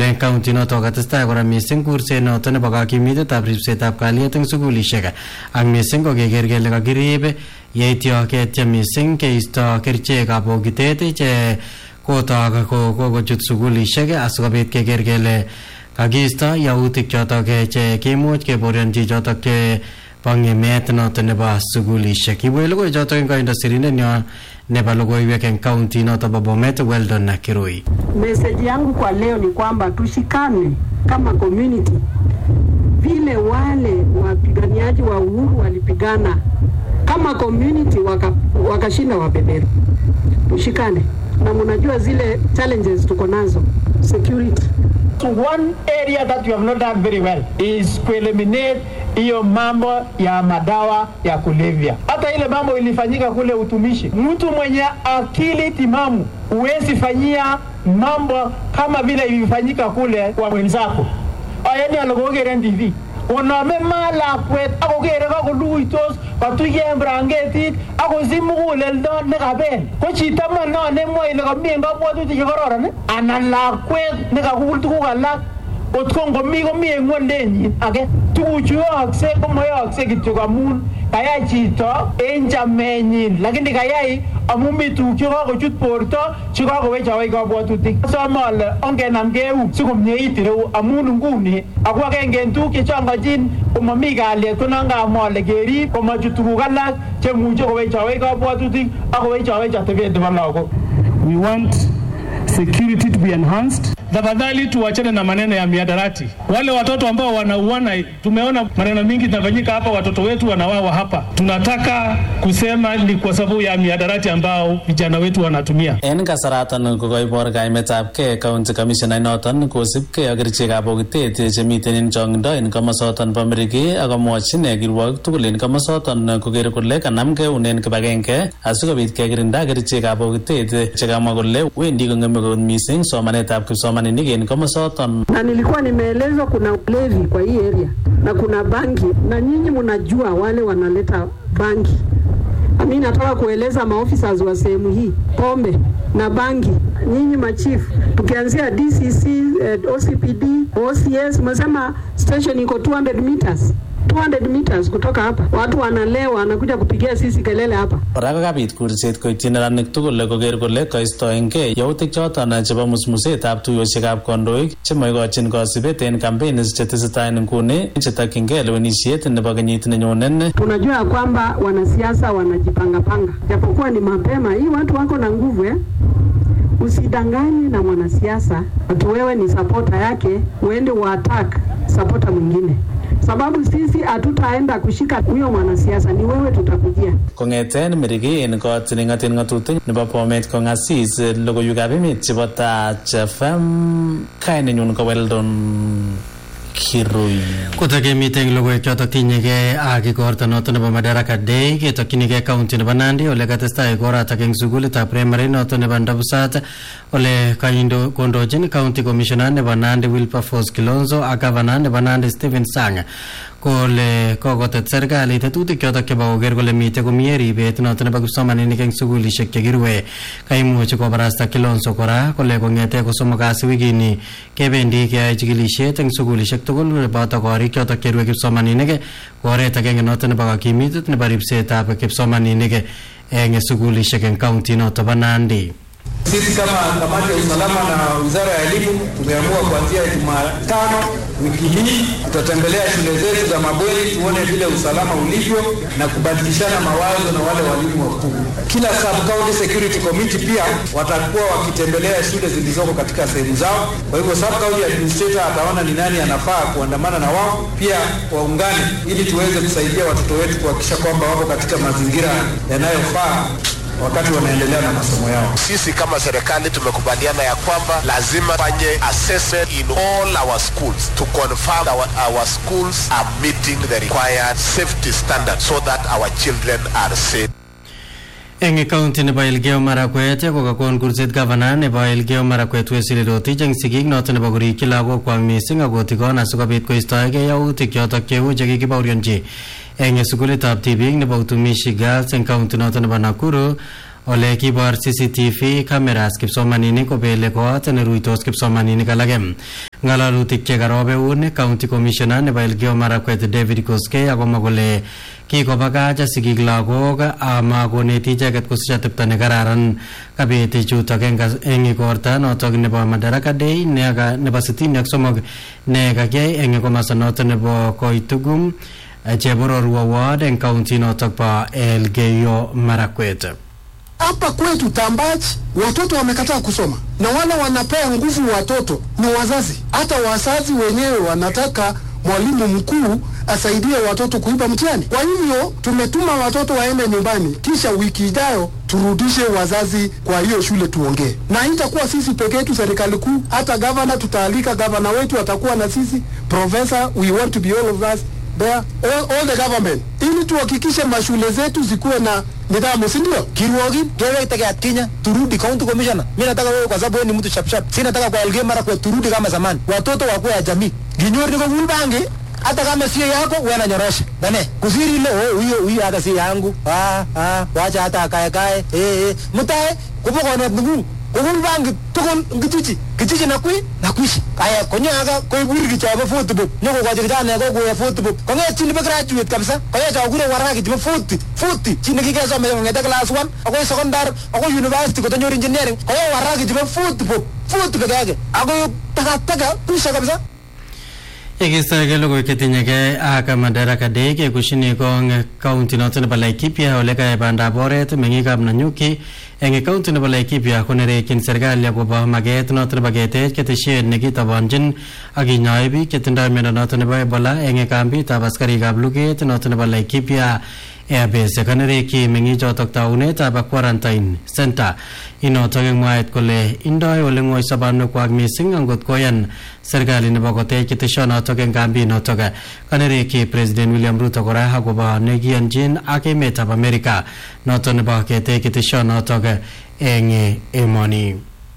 eng county noto katestai kora missing kurset noto nebo kakimitetab ripsetab kalyet eng sukulishek ak missing ko keker kele kakirib yeityo ketiem missing keisto kerichekab bokitet che kotok kokochut sukulishek asikobit keker kele kakiisto yautik chotok che kimuch keborionchi chotok che bo ng'emet noto nebo sukulishek kibwech logoi chotok eng koindo sirindenyo nebo logoiwek eng kaunti noto bo Bomet Weldon na Kirui. Meseji yangu kwa leo ni kwamba tushikane kama community, vile wale wapiganiaji wa uhuru walipigana kama community waka, wakashinda wabeberu. Tushikane na mnajua zile challenges tuko nazo security One area that you have not done very well is kueliminate hiyo mambo ya madawa ya kulevya. Hata ile mambo ilifanyika kule utumishi, mtu mwenye akili timamu huwezi fanyia mambo kama vile ilifanyika kule kwa mwenzako. Ayani alokokeren TV konome ma lakwet akokere kakoluitos katuye en brangetit akosich muguleldo nekabel ko chito mo nemwoe ile komi en kabwatutik chekororon ii? anan lakwet nekakul tuguk alak kot ko ngomi komi en ng'wendenyin age tuguchu yookse komoyookse kityo amun kayai chito en chamenyin lakini kayai amun mi tuguk chekakochut borto chekakowechawech kabwatutik asome ale ongenam keut sikomyeit ireu amun nguni ako agenge en tuguk chechongochin komomi kalyet ko non kamwa ale kerib komachut tuguk alak chemuche kowechawech kabwatutik ak kowechawech atebet nebo lagok We want security to be enhanced. Tafadhali tuachane na maneno ya miadarati. Wale watoto ambao wanauana, tumeona maneno mingi zinafanyika hapa, watoto wetu wanawawa hapa. Tunataka kusema ni kwa sababu ya miadarati ambao vijana wetu wanatumia. En kasaratan kokoibor kaimetabkei county commissioner inoton kosibkei ak kerichekab bokitet chemiten en chongindo en komosoton bo Miriki ak komwochi ine kirwogik tugul en komosoton koker kole kanamkei unen kibagenge asikobit kekirinda kerichekab bokitet chekamwa kole wendi kong'eme kot missing somanetab kipsomaninik en komosoton na nilikuwa nimeelezwa kuna ulevi kwa hii area na kuna bangi, na nyinyi mnajua wale wanaleta bangi. Mi nataka kueleza maofficers wa sehemu hii, pombe na bangi, nyinyi machifu, tukianzia DCC, eh, OCPD, OCS, umesema station iko 200 meters 200 meters kutoka hapa, watu wanalewa, wanakuja kupigia sisi kelele hapa. kora kokabit kurset koityi neranik tugul koker kole koistoengei yautik choton chebo musmusetab tuyoshekab kondoik chemoikochin kosibet en campaigns chetesetai en nguni chetokyingei lewenisiet nebo kenyit nenyone Tunajua ya kwamba wanasiasa wanajipangapanga, japokuwa ni mapema. Hii watu wako na nguvu eh? Usidanganye na mwanasiasa ati wewe ni sapota yake, uende uattack sapota mwingine, sababu sisi hatutaenda kushika huyo mwanasiasa, ni wewe tutakujia. kong'eten miriki en kot neng'oten ng'atutik nebo bomet kong'asis logoiwekab emet chebo Tach FM kainenyun ko Weldon Kirui Kotakemite eng logoiwek chotok tinyegei ak igorto noto nebo Madaraka Day ketokchinigei county nebo Nandi ole katestai igoratak eng sukulitab primary noto nebo Ndabusat ole kaindo kondochin county commissioner nebo Nandi Wilberforce Kilonzo ak governor nebo Nandi Stephen Sang kole kokotet serikali tetutik chotok chebo koker kole mitei komie ribet noto nebo kipsomaninik eng sukulishek chekirue kaimuchi kobarasta Kilonzo kora kole kong'ete kosomok kasi wikini kebendi keyoe chikilishet eng sukulishek tugul boto korik chotok cherue kipsomaninik ko oret agenge noto nebo kakimitet nebo ripsetab kipsomaninik eng sukulishek eng kaunti noto bo Nandi. Sisi kama kamati ya usalama na wizara ya elimu tumeamua kuanzia Jumatano wiki hii tutatembelea shule zetu za mabweni tuone vile usalama ulivyo na kubadilishana mawazo na wale walimu wakuu. Kila sub county security committee pia watakuwa wakitembelea shule zilizoko katika sehemu zao. Kwa hivyo sub county administrator ataona ni nani anafaa kuandamana na wao, pia waungane ili tuweze kusaidia watoto wetu kuhakikisha kwamba wako katika mazingira yanayofaa wakati wanaendelea na masomo yao. Sisi kama serikali tumekubaliana ya kwamba lazima fanye assessment in all our schools to confirm our, our schools are meeting the required safety standards so that our children are safe. eng kaunti nebo Elgeyo Marakwet ko kakon kurset gavana nebo Elgeyo Marakwet Wesley Rotich eng sigik noto nebo korikyi lagokwak missing akotikon asikobit koistoegei yautik chotok cheu chekikibaorionchi eng sukulitab tibik nebo utumishi girls eng kaunti noto nebo Nakuru ole kibor CCTV cameras kipsomaninik kobele kot neruitos kipsomaninik alake ngalalutik chekarobeun county commissioner nebo Elgeyo Marakwet David Koskei akomwa kole kikobakach sigik lagok ama koneti icheket kosich atepto nekararan kabet chutok eng igorta notok nebo Madaraka Day ne- nebo sitini ak somok ne kakiyai eng komasta notok nebo Koitugum Chebororwa ward eng county notok bo Elgeyo Marakwet. Hapa kwetu Tambach watoto wamekataa kusoma, na wale wanapea nguvu watoto ni wazazi. Hata wazazi wenyewe wanataka mwalimu mkuu asaidie watoto kuiba mtihani. Kwa hivyo tumetuma watoto waende nyumbani, kisha wiki ijayo turudishe wazazi kwa hiyo shule tuongee, na itakuwa sisi peke yetu, serikali kuu, hata gavana tutaalika, gavana wetu atakuwa na sisi, professor, we want to be all of us there, all, all the government, ili tuhakikishe mashule zetu zikuwe na nidhamu, si ndio? Kirwogi kewekte Kenya, turudi county commissioner. Mimi nataka wewe, kwa sababu wewe ni mtu sharp sharp, si nataka kwa Elgeyo Marakwet turudi kama zamani, watoto wakuwe ya jamii. Ginyor niko vulbangi hata kama sio yako wewe nanyorosha dane kusiri ile oh, huyo huyo hata si yangu ah ah wacha hata akae kae eh eh mtae kupo na ndugu kugul bangi tukul ngituchi kichichi na kui na kuishi aya konyo aga koi buri kichaba foot book nyoko kwa jikana ko ko foot book konyo chini be graduate kabisa konyo cha kure waraka kichaba foot foot chini kike so me ngeta class 1 ako secondary ako university ko tanyo engineering konyo waraka kichaba foot book foot peke yake ako taka taka kuisha kabisa Yekistoege logoiwek chetinyegei ak Madaraka Day kekushini kong county noto nebo Laikipia ole kayai bandab oret meng'ikab Nanyuki eng county nebo Laikipia konerekyin serikali akobo maket noto nebo ketech ketesiet nekitobonjin ak kinyoe biik chetindoi miondo noto nebo Ebola eng kambitab askarikab luget noto nebo Laikipia airbase kanerekyi meng'ichotok taunetab quarantine center inotok eng mwaet kole indoi ole ng'oi sobonwekwak missing angot koyan serikali nebo kotech keteshonotok eng kambinotok kanerekyi president william ruto kora akobo nekiyonchin ak emetab america notok nebo ketech keteshonotok eng emoni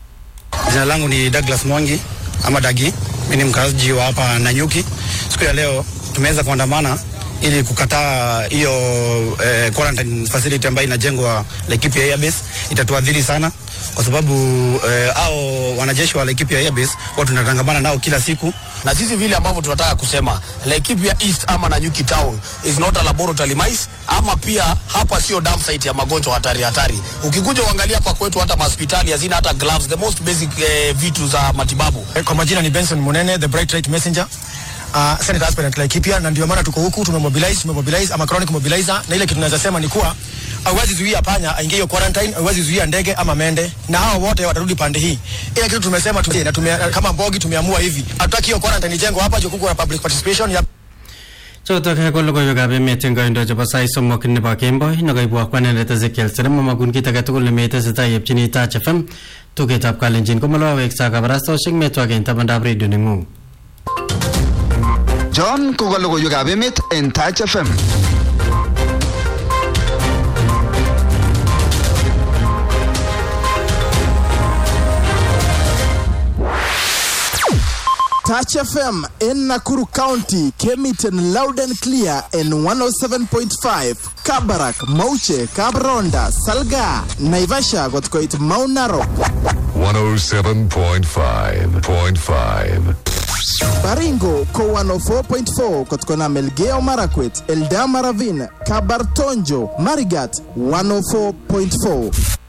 Jina langu ni Douglas Mwangi ama Dagi. Mimi ni mkazi wa hapa Nanyuki. Siku ya leo tumeweza kuandamana ili kukataa hiyo eh, quarantine facility ambayo inajengwa Laikipia Airbase. Itatuadhiri sana kwa sababu eh, au wanajeshi wa Laikipia Airbase wao tunatangamana nao kila siku na sisi vile ambavyo tunataka kusema Laikipia East ama Nanyuki Town is not a laboratory mice, ama pia hapa sio dump site ya magonjwa hatari hatari. Ukikuja uangalia hapa kwetu, hata mahospitali hazina hata gloves, the most basic eh, vitu za matibabu. Kwa majina ni Benson Munene, the Bright Light Messenger. Uh, Senate aspirant Laikipia, na ndio maana tuko huku tumemobilize, tumemobilize ama chronic mobilizer, na ile kitu tunaweza sema ni kuwa hauwezi zuia panya aingie hiyo quarantine, hauwezi zuia ndege ama mende, na hao wote watarudi pande hii. Ile kitu tumesema tu, na tume, kama Mbogi tumeamua hivi, hatutaki hiyo quarantine ijengwe hapa juu kuko na public participation ya chotok ko logoiwekab emet eng koindo chebo sait somok nebo kemboi nekoibwok kwanendet Ezekiel Serem mamakun kit age tugul nemetesetai yepchini Touch FM tugetab kalenjin komalowaweksa kabarastoshek metwak tabandab redio neng'ung John ko ka logoiwekab emet en Touch FM. Touch FM in Nakuru County came it in loud and clear in 107.5. Kabarak, Mauche, Kabronda, Salga, Naivasha got quite Mount Narok. 107.5.5 Baringo ko 104.4 kutokana Melgeo Marakwet, Eldama Ravine, Kabartonjo, Marigat 104.4.